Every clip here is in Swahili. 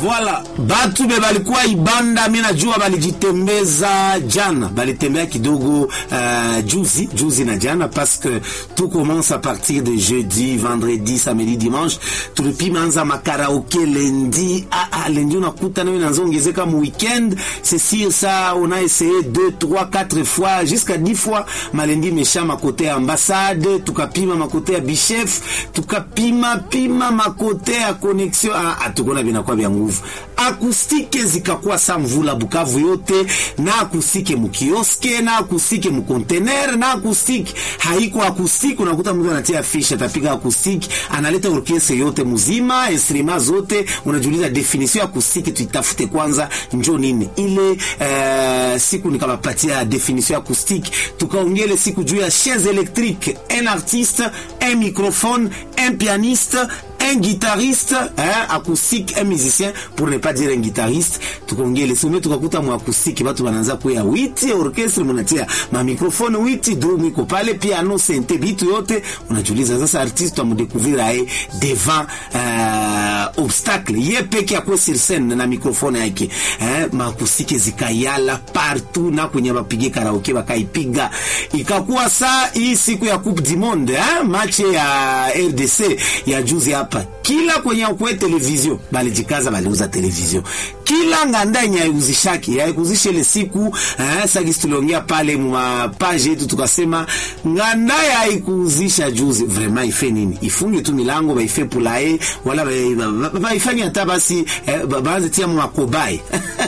Voilà, batu be balikuwa Ibanda, mi najua balijitembeza jana, balitembea kidogo uh, juzi juzi na jana, parce que tout commence à partir de jeudi, vendredi, samedi, dimanche. Tulipima anza makaraoke lundi. Ah, ah, lundi unakuta nayo inazoongezeka mu weekend. C'est sûr ça, on a essayé deux, trois, quatre fois jusqu'à dix fois. Malendi mesha makote ya ambassade, tukapima makote ya Bichef, tukapima pima makote ya connexion. Ah, ah, tukona vinakuwa vya nguvu akustike zikakuwa sa mvula Bukavu yote na akustike mukioske na akustike mukontener na akustike haiko akustike. Unakuta mtu anatia fish atapiga akustike, analeta orkestre yote muzima instrima zote. Unajiuliza definition ya akustike tuitafute kwanza, njo nini ile. Uh, siku nikabapatia definition ya akustike, tukaongele siku juu ya chaise électrique, un artiste, un microphone, un pianiste un guitariste hein, acoustique un musicien pour ne pas dire un guitariste tukongele sume tukakuta mu acoustique batu bananza kuya witi orchestre munatia ma microphone witi drum iko pale piano sente bitu yote unajiuliza sasa artiste amudécouvrir aye devant euh, obstacle ye peke akwe sur scène na microphone yake hein, ma acoustique zikayala partout na kwenye bapige karaoke bakaipiga ikakuwa saa hii siku ya coupe du monde hein, match ya RDC ya juzi hapa kila kwenye kwe televizio balijikaza baliuza televizio kila nganda yenye yauzishaki yaikuzisha ile siku eh, sagisi tuliongea pale mwa page yetu tukasema nganda yaikuzisha juzi vraiment ife nini ifunge tu milango baife pulae wala baifanye hata basi eh, baanze tia mwakobai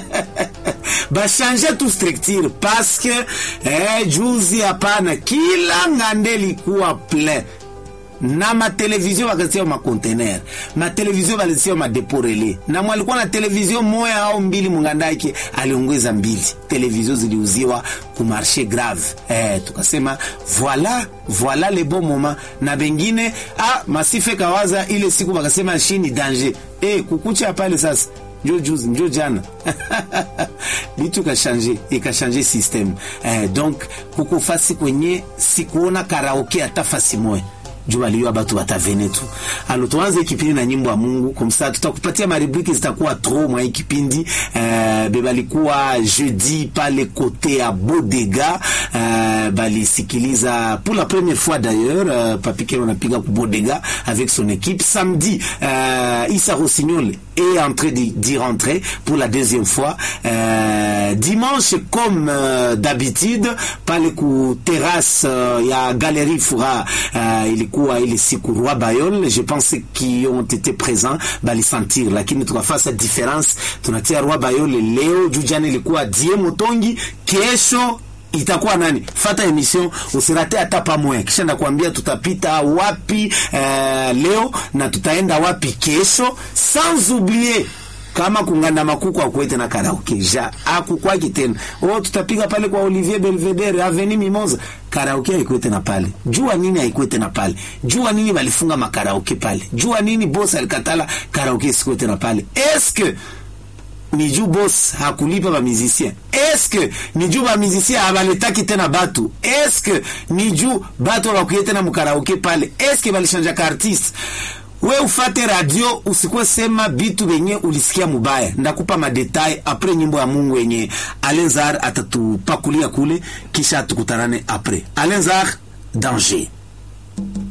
bashanje tu structure parce que eh, juzi hapana kila ngande likuwa plein na matelevizio wakatia makontener matelevizio walitia madepo rele na mwalikuwa na televizio moya au mbili mungandake aliongeza mbili televizio ziliuziwa ku marché grave eh, tukasema voila voila le bon moment na bengine ah, masife kawaza ile siku wakasema shini danger eh, kukucha pale sasa njo juzi njo jana bitu ikashanje ikashanje system eh, donc kuko fasi kwenye sikuona karaoke hata fasi moya juu waliwa batu batavene tu. Alo, tuanze kipindi na nyimbo ya Mungu komsa, tutakupatia marubriki zitakuwa tro mwa hii kipindi uh, bebalikuwa jeudi pale kote ya Bodega uh, balisikiliza pour la première fois d'ailleurs uh, Papike wanapiga ku Bodega avec son équipe samedi. Uh, Issa Rossignol est en train d'y rentrer pour la deuxième fois uh, dimanche comme uh, d'habitude pale ku terrasse uh, ya Galerie Fura uh, ilikuwa ile siku Roi Bayol, je pense qui ont été présents balisentir, lakini tukafasa difference, tunatia Roi Bayol leo juu jana ilikuwa Die Motongi, kesho itakuwa nani? Fata emission usirate hata pamoja, kisha nakwambia tutapita wapi uh, leo na tutaenda wapi kesho, sans oublier kama kunganda makuku akwete na karaoke ja akukwaki tena oh, tutapiga pale kwa Olivier Belvedere Avenue Mimosa, karaoke haikwete na pale. Jua nini haikwete na pale? Jua nini balifunga makaraoke pale? Jua nini boss alikatala karaoke isikwete na pale? Eske ni juu boss hakulipa ba musicien? Eske ni juu ba musicien abaletaki tena batu? Eske ni juu batu bakuyete tena mukaraoke pale? Eske balishanja ka artiste we ufate radio usikuwe sema bitu benye ulisikia mubaya. Ndakupa madetail apres nyimbo ya Mungu yenye Alenzar atatupakulia kule, kisha tukutanane apres Alenzar danger